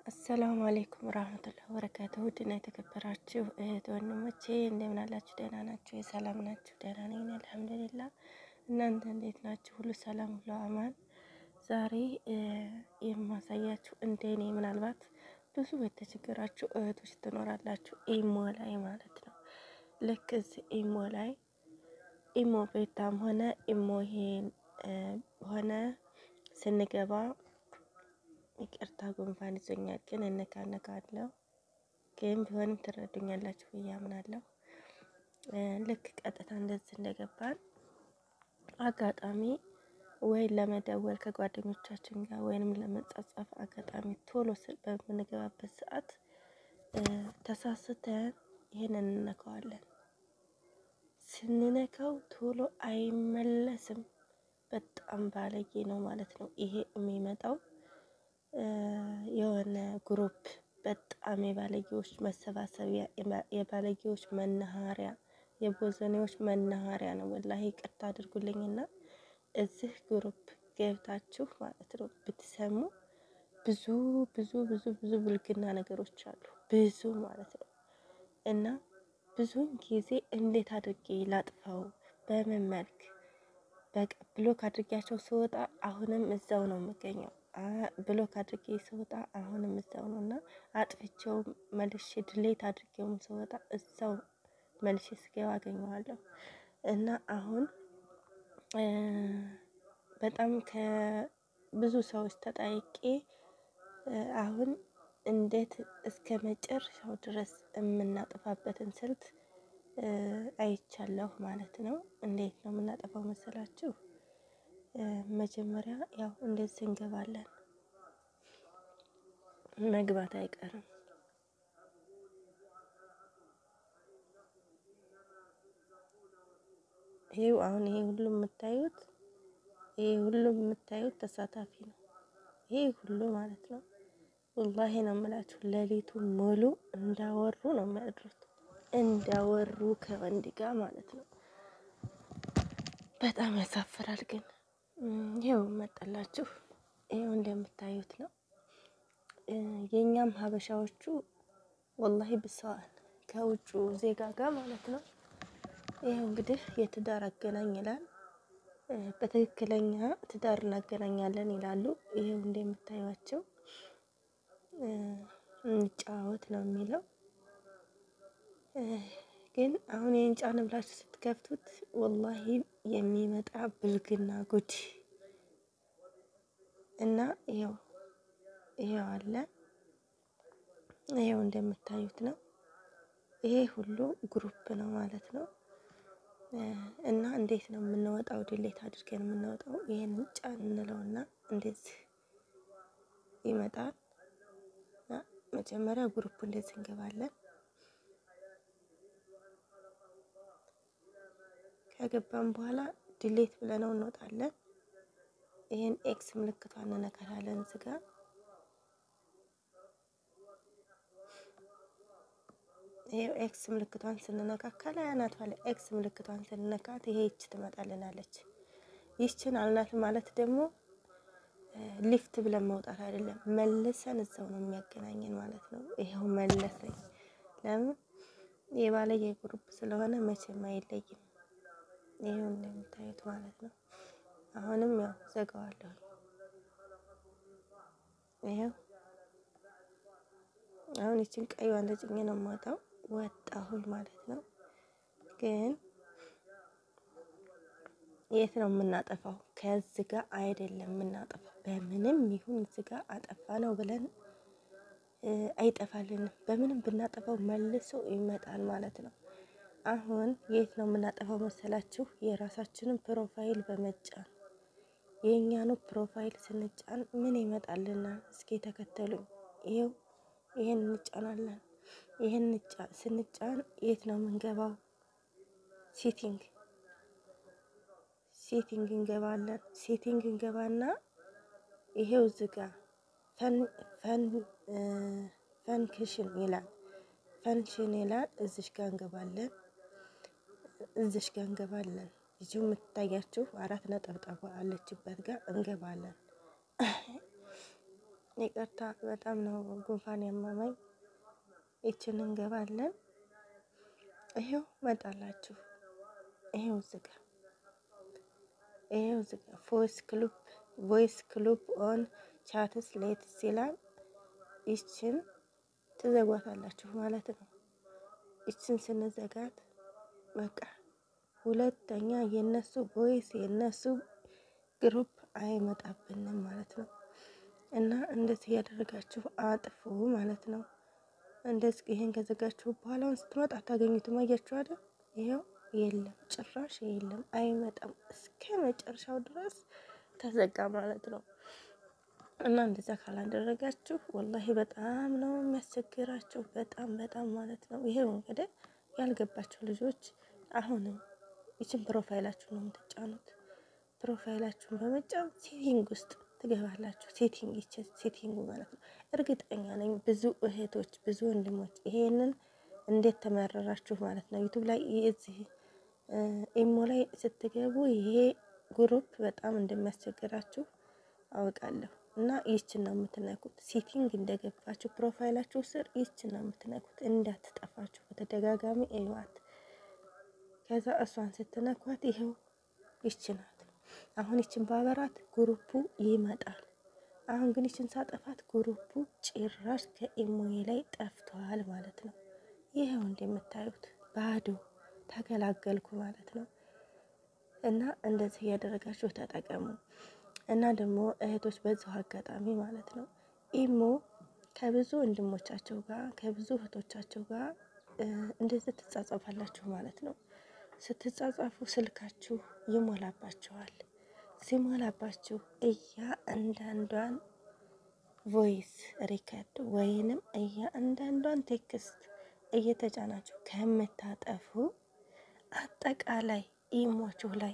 አሰላሙ አሌይኩም ረህመቱላሂ ወበረካቱህ። ውድና የተከበራችሁ እህት ወንድሞቼ እንደምን አላችሁ? ደህና ናችሁ? የሰላም ናችሁ? ደህና ነኝ አልሐምዱሊላህ። እናንተ እንዴት ናችሁ? ሁሉ ሰላም፣ ሁሉ አማን። ዛሬ የማሳያችሁ እንደኔ ምናልባት ብዙ የተቸገራችሁ እህቶች ትኖራላችሁ፣ ኢሞ ላይ ማለት ነው። ልክ እዚህ ኢሞ ላይ ኢሞ ቤታም ሆነ ኢሞ ይሄን ሆነ ስንገባ ይቅርታ ጉንፋን ይዞኛል፣ ግን እነካነካለሁ። ግን ቢሆንም ትረዱኛላችሁ ብዬ አምናለሁ። ልክ ቀጥታ እንደዚህ እንደገባን አጋጣሚ ወይ ለመደወል ከጓደኞቻችን ጋር ወይንም ለመጻጻፍ አጋጣሚ ቶሎ በምንገባበት ሰዓት ተሳስተን ይህንን እንነካዋለን። ስንነካው ቶሎ አይመለስም። በጣም ባለጌ ነው ማለት ነው ይሄ የሚመጣው የሆነ ግሩፕ በጣም የባለጌዎች መሰባሰቢያ የባለጌዎች መናኸሪያ የቦዘኔዎች መናኸሪያ ነው። ወላሂ ይቅርታ አድርጉልኝና እዚህ ግሩፕ ገብታችሁ ማለት ነው ብትሰሙ ብዙ ብዙ ብዙ ብዙ ብልግና ነገሮች አሉ። ብዙ ማለት ነው እና ብዙውን ጊዜ እንዴት አድርጌ ላጥፋው በምን መልክ በቃ ብሎክ አድርጌያቸው ስወጣ አሁንም እዛው ነው የምገኘው። ብሎክ አድርጌ ስወጣ አሁንም እዛው ነው እና አጥፍቼው መልሼ ድሌት አድርጌውም ስወጣ እዛው መልሼ ስገባ አገኘዋለሁ እና አሁን በጣም ከብዙ ሰዎች ተጠይቄ አሁን እንዴት እስከ መጨረሻው ድረስ የምናጠፋበትን ስልት አይቻለሁ ማለት ነው። እንዴት ነው የምናጠፋው መሰላችሁ? መጀመሪያ ያው እንደዚህ እንገባለን። መግባት አይቀርም። ይሄው አሁን ይሄ ሁሉ የምታዩት ይሄ ሁሉ የምታዩት ተሳታፊ ነው። ይሄ ሁሉ ማለት ነው። ወላሂ ነው የምላችሁ ሌሊቱ ሙሉ እንዳወሩ ነው የሚያድሩት፣ እንዳወሩ ከወንድ ጋር ማለት ነው። በጣም ያሳፍራል። ግን ይኸው መጣላችሁ። ይኸው እንደምታዩት ነው። የእኛም ሀበሻዎቹ ወላሂ ብሰዋል ከውጩ ዜጋ ጋር ማለት ነው። ይኸው እንግዲህ የትዳር አገናኝ ይላል። በትክክለኛ ትዳር እናገናኛለን ይላሉ። ይኸው እንደምታዩቸው እንጫወት ነው የሚለው። ግን አሁን ይህን ጫን ብላችሁ ስትከፍቱት ወላሂ የሚመጣ ብልግና ጉድ እና ይኸው ይኸው አለ። ይኸው እንደምታዩት ነው። ይሄ ሁሉ ግሩፕ ነው ማለት ነው። እና እንዴት ነው የምንወጣው? ድሌት አድርገን የምንወጣው ይሄን ጫን እንለውና እንደዚህ ይመጣል። መጀመሪያ ግሩፕ እንደዚህ እንገባለን። ከገባን በኋላ ድሌት ብለነው እንወጣለን። ይሄን ኤክስ ምልክቷን እንነካታለን እዚህ ጋር ይሄው ኤክስ ምልክቷን ስንነካ ከላይ አናቷ ላይ ኤክስ ምልክቷን ስንነካት ይሄ ይች ትመጣልናለች። ይችን አልናት ማለት ደግሞ ሊፍት ብለን መውጣት አይደለም፣ መልሰን እዛው ነው የሚያገናኘን ማለት ነው። ይኸው መለሰኝ። ለምን የባለየ ግሩፕ ስለሆነ መቼም አይለይም። ይኸው እንደምታዩት ማለት ነው። አሁንም ያው ዘጋዋለሁ። ይኸው አሁን ይችን ቀይዋን ተጭኜ ነው የማወጣው። ወጣሁኝ ማለት ነው። ግን የት ነው የምናጠፋው? ከዚህ ጋር አይደለም የምናጠፋው። በምንም ይሁን እዚህ ጋር አጠፋ ነው ብለን አይጠፋልንም። በምንም ብናጠፋው መልሶ ይመጣል ማለት ነው። አሁን የት ነው የምናጠፋው መሰላችሁ? የራሳችንን ፕሮፋይል በመጫን የእኛኑ ፕሮፋይል ስንጫን ምን ይመጣልና? እስኪ ተከተሉኝ። ይኸው ይሄን እንጫናለን። ይሄን ስንጫን የት ነው የምንገባው? ሴቲንግ ሴቲንግ እንገባለን። ሴቲንግ እንገባና ይሄው እዚህ ጋር ፈንክሽን ይላል። ፈንክሽን ይላል። እዚሽ ጋር እንገባለን። እዚሽ ጋር እንገባለን። ይቺ የምትታያችሁ አራት ነጠብጣብ አለችበት ጋር እንገባለን። ይቅርታ በጣም ነው ጉንፋን ያመመኝ። ይችን እንገባለን። ይሄው መጣላችሁ። ይሄው ዝጋ። ይሄው ዝጋ። ቮይስ ክሉብ ቮይስ ክሉብ ኦን ቻትስ ሌትስ ይላል። ይችን ትዘጓታላችሁ ማለት ነው። ይችን ስንዘጋት በቃ ሁለተኛ የነሱ ቮይስ የነሱ ግሩፕ አይመጣብንም ማለት ነው። እና እንደዚህ ያደረጋችሁ አጥፉ ማለት ነው። እንደዚህ ይሄን ከዘጋችሁ በኋላ ስትመጣ አታገኙትም። አያችሁ አይደል? ይኸው የለም፣ ጭራሽ የለም፣ አይመጣም። እስከ መጨረሻው ድረስ ተዘጋ ማለት ነው። እና እንደዛ ካላደረጋችሁ ወላሂ በጣም ነው የሚያስቸግራችሁ። በጣም በጣም ማለት ነው። ይሄው እንግዲህ ያልገባችሁ ልጆች አሁንም ይችን ፕሮፋይላችሁ ነው የምትጫኑት። ፕሮፋይላችሁን በመጫን ሴቲንግ ውስጥ ትገባላችሁ። ሴቲንግ ይችን ሴቲንጉ ማለት ነው። እርግጠኛ ነኝ ብዙ እህቶች ብዙ ወንድሞች ይሄንን እንዴት ተመረራችሁ ማለት ነው። ዩቱብ ላይ እዚህ ኢሞ ላይ ስትገቡ ይሄ ግሩፕ በጣም እንደሚያስቸግራችሁ አውቃለሁ። እና ይችን ነው የምትነኩት። ሴቲንግ እንደገባችሁ ፕሮፋይላችሁ ስር ይችን ነው የምትነኩት። እንዳትጠፋችሁ በተደጋጋሚ እዩዋት። ከዛ እሷን ስትነኳት ይሄው ይች ናት። አሁን ይችን ባበራት ግሩፑ ይመጣል። አሁን ግን ይችን ሳጠፋት ግሩፑ ጭራሽ ከኢሞዬ ላይ ጠፍቷል ማለት ነው። ይኸው እንደምታዩት ባዶ ተገላገልኩ ማለት ነው። እና እንደዚህ እያደረጋችሁ ተጠቀሙ። እና ደግሞ እህቶች በዚሁ አጋጣሚ ማለት ነው ኢሞ ከብዙ ወንድሞቻቸው ጋር ከብዙ እህቶቻቸው ጋር እንደዚህ ትጻጸፋላችሁ ማለት ነው። ስትጻጻፉ ስልካችሁ ይሞላባችኋል። ሲሞላባችሁ እያ እንዳንዷን ቮይስ ሪከርድ ወይንም እያ እንዳንዷን ቴክስት እየተጫናችሁ ከምታጠፉ አጠቃላይ ኢሟችሁ ላይ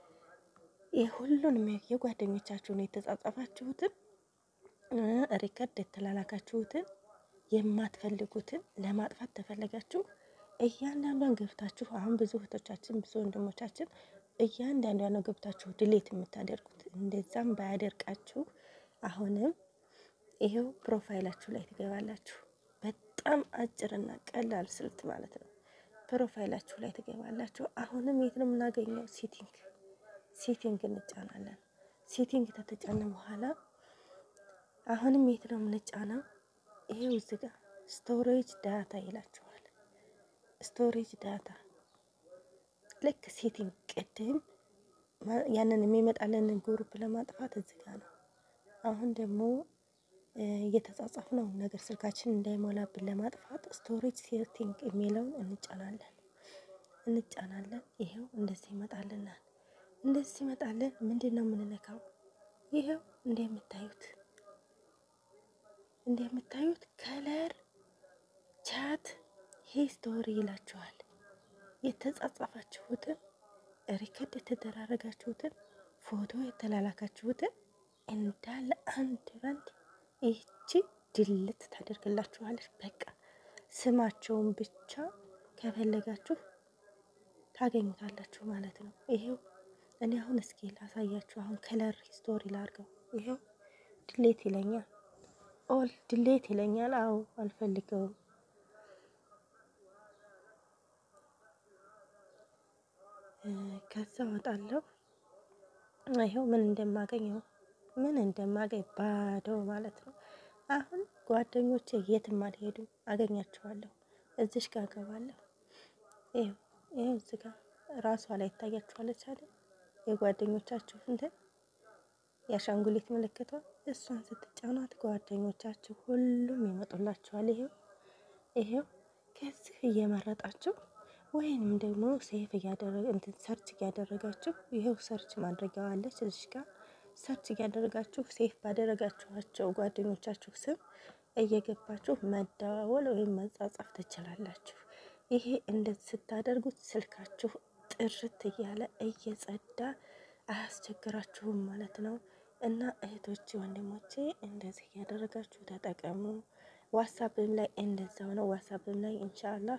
የሁሉንም የጓደኞቻችሁን የተጻጻፋችሁትን ሪከርድ የተላላካችሁትን የማትፈልጉትን ለማጥፋት ተፈለጋችሁ እያንዳንዷን ገብታችሁ አሁን ብዙ እህቶቻችን ብዙ ወንድሞቻችን እያንዳንዷን ነው ገብታችሁ ድሌት የምታደርጉት። እንደዛም ባያደርቃችሁ አሁንም ይሄው ፕሮፋይላችሁ ላይ ትገባላችሁ። በጣም አጭርና ቀላል ስልት ማለት ነው። ፕሮፋይላችሁ ላይ ትገባላችሁ። አሁንም የት ነው የምናገኘው? ሴቲንግ ሴቲንግ እንጫናለን። ሴቲንግ ከተጫነ በኋላ አሁንም የት ነው የምንጫነው? ይሄው እዚህ ጋር ስቶሬጅ ዳታ ይላችኋል። ስቶሬጅ ዳታ ልክ ሴቲንግ ቅድም ያንን የሚመጣልንን ግሩፕ ለማጥፋት እዚህ ጋር ነው። አሁን ደግሞ እየተጻጻፍነው ነገር ስልካችን እንዳይሞላብን ለማጥፋት ስቶሬጅ ሴቲንግ የሚለውን እንጫናለን እንጫናለን። ይሄው እንደዚህ ይመጣልናል። እንደዚህ ሲመጣልን ምንድን ነው የምንነካው? ይሄው እንደምታዩት እንደምታዩት ከለር ቻት ሂስቶሪ ይላችኋል። የተጻጻፋችሁትን ሪከርድ የተደራረጋችሁትን ፎቶ የተላላካችሁትን እንዳለ አንድ ባንድ ይቺ ድልት ታደርግላችኋለች። በቃ ስማቸውን ብቻ ከፈለጋችሁ ታገኙታላችሁ ማለት ነው። ይሄው እኔ አሁን እስኪ ላሳያችሁ። አሁን ከለር ሂስቶሪ ላርገው። ይሄው ድሌት ይለኛል። ኦል ድሌት ይለኛል። አዎ አልፈልገውም። ከዛ ወጣለሁ። ይኸው ምን እንደማገኘው ምን እንደማገኝ ባዶ ማለት ነው። አሁን ጓደኞቼ የትም አልሄዱም፣ አገኛቸዋለሁ። እዚሽ ጋር ገባለሁ። ይኸው ይኸው እዚህ ጋር ራሷ ላይ ይታያችኋለች አይደል? የጓደኞቻችሁ እንትን የአሻንጉሊት ምልክቷ እሷን ስትጫኗት ጓደኞቻችሁ ሁሉም ይመጡላችኋል። ይሄው ይሄው ከዚህ እየመረጣችሁ ወይንም ደግሞ ሴፍ እያደረገ እንትን ሰርች እያደረጋችሁ ይሄው ሰርች ማድረጊያው አለች እዚህ ጋር ሰርች እያደረጋችሁ ሴፍ ባደረጋችኋቸው ጓደኞቻችሁ ስም እየገባችሁ መደዋወል ወይም መጻጻፍ ትችላላችሁ። ይሄ እንደዚህ ስታደርጉት ስልካችሁ ጥርት እያለ እየጸዳ አያስቸግራችሁም ማለት ነው። እና እህቶቼ ወንድሞቼ እንደዚህ እያደረጋችሁ ተጠቀሙ። ዋትሳፕም ላይ እንደዛው ነው። ዋትሳፕም ላይ ኢንሻአላህ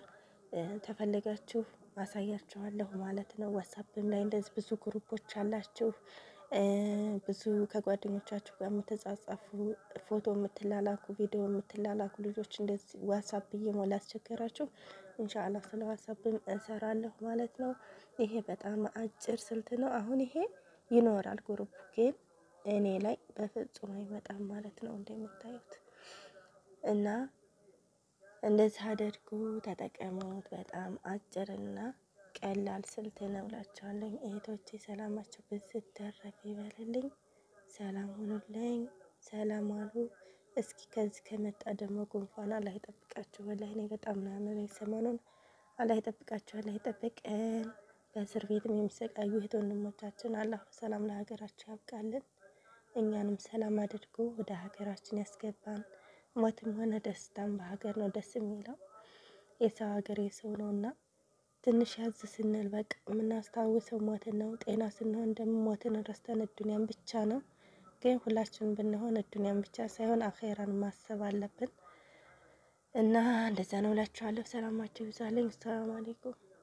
ተፈለጋችሁ ማሳያችኋለሁ ማለት ነው። ዋትሳፕም ላይ እንደዚህ ብዙ ግሩፖች አላችሁ። ብዙ ከጓደኞቻችሁ ጋር የምትጻጻፉ ፎቶ የምትላላኩ ቪዲዮ የምትላላኩ ልጆች እንደዚህ ዋትሳፕ እየሞላ ያስቸገራችሁ ኢንሻአላህ ስለ ዋትሳፕም እሰራለሁ ማለት ነው። ይሄ በጣም አጭር ስልት ነው። አሁን ይሄ ይኖራል ግሩፕ ግን እኔ ላይ በፍጹም አይመጣም ማለት ነው እንደምታዩት እና እንደዚህ አድርጉ ተጠቀሙት። በጣም አጭርና ቀላል ስልት ነው እላችኋለሁ እህቶቼ። ሰላማቸው ብዝት ተረፍ ይበልልኝ። ሰላም ሁኑልኝ። ሰላም አሉ። እስኪ ከዚህ ከመጣ ደግሞ ጉንፋን አላህ ይጠብቃችሁ። ወላሂ እኔ በጣም ነው ያመመኝ ሰሞኑን። አላህ ይጠብቃችሁ፣ አላህ ይጠብቀን። በእስር ቤትም የሚሰቃዩ እህት ወንድሞቻችን አላህ ሰላም ለሀገራቸው ያብቃልን። እኛንም ሰላም አድርጎ ወደ ሀገራችን ያስገባን። ሞትም ሆነ ደስታም በሀገር ነው ደስ የሚለው። የሰው ሀገር የሰው ነው እና ትንሽ ያዝ ስንል በቃ የምናስታውሰው ሞትን ነው። ጤና ስንሆን ደግሞ ሞትን ረስተን እዱንያን ብቻ ነው። ግን ሁላችንም ብንሆን እዱንያን ብቻ ሳይሆን አኼራን ማሰብ አለብን እና እንደዛ ነው እላችኋለሁ። ሰላማችሁ ይብዛልኝ። ሰላም አሌይኩም